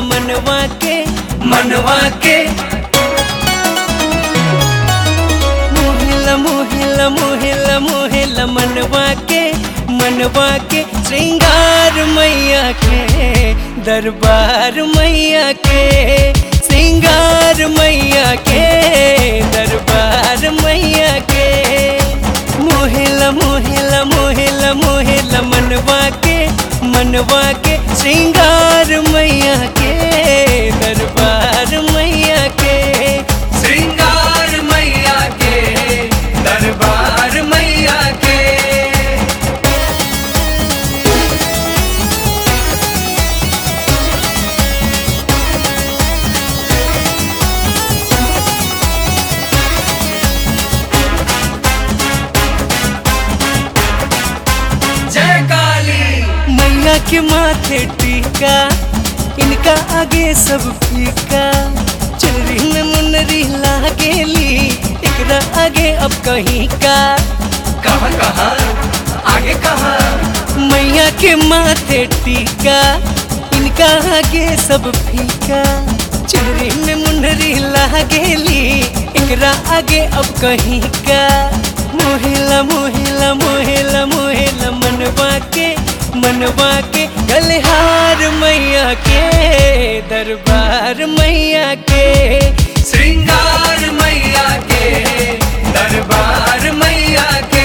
मनवा के मनवा के मोहिला मोहिला मोहिला मोहिला मनवा के मनवा के श्रृंगार मैया के दरबार मैया के श्रृंगार मैया के दरबार मैया के मोहिला मोहिला मोहिला मोहिला मनवा के मनवा के श्रृंगार मैया के दरबार मैया के श्रृंगार मैया के दरबार मैया के जय काली मैया के माथे टीका इनका आगे सब फीका चुनरी में मुनरी लागेली एकरा आगे अब कहीं का कहाँ कहाँ आगे कहाँ मैया के माथे टीका इनका आगे सब फीका चुनरी में मुनरी लागेली एकरा आगे अब कहीं का मोहिला मोहिला मोहिला मोहिला मनवा के मनवा के गलहार मैया के दरबार मैया के श्रृंगार मैया के दरबार मैया के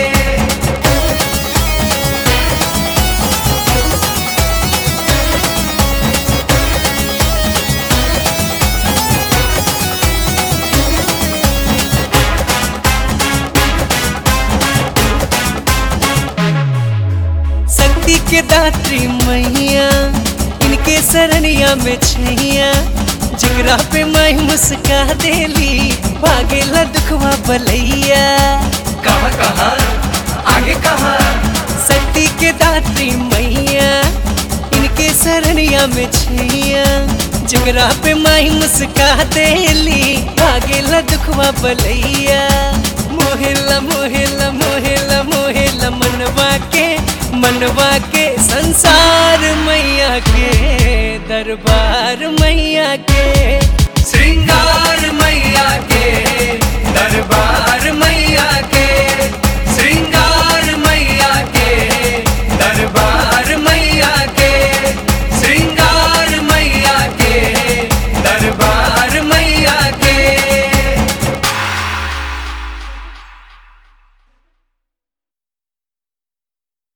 शक्ति के दात्री मैया इनके सरनिया में छैया जिगरा पे मैं मुस्का देली भागेला दुखवा बलैया कहाँ कहाँ आगे कहाँ शक्ति के दात्री मैया इनके सरनिया में छैया जिगरा पे मैं मुस्का देली भागेला दुखवा बलैया मोहिला मोहिला मोहिला मोहिला मनवा के मनवा के संसार मैया के दरबार मैया के